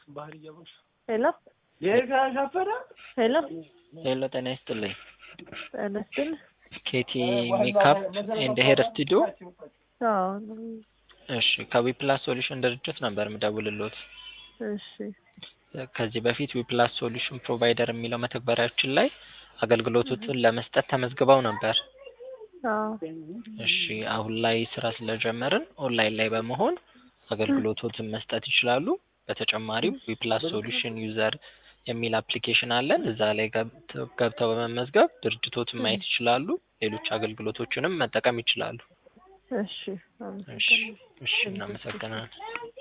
ሄሎ ሄሎ ሄሎ ጤና ይስጥልኝ። ጤና ይስጥልኝ። ኬቲ ሜካፕ ኤንድ ሄር ስቱዲዮ። አዎ እሺ ከዊፕላስ ሶሉሽን ድርጅት ነበር የምደውልልዎት። እሺ ከዚህ በፊት ዊፕላስ ሶሉሽን ፕሮቫይደር የሚለው መተግበሪያችን ላይ አገልግሎቶችን ለመስጠት ተመዝግበው ነበር። አዎ እሺ አሁን ላይ ስራ ስለጀመርን ኦንላይን ላይ በመሆን አገልግሎቶትን መስጠት ይችላሉ። በተጨማሪም ዊፕላስ ሶሉሽን ዩዘር የሚል አፕሊኬሽን አለን። እዛ ላይ ገብተው ገብተው በመመዝገብ ድርጅቶትን ማየት ይችላሉ። ሌሎች አገልግሎቶችንም መጠቀም ይችላሉ። እሺ እሺ እሺ እናመሰግናለን።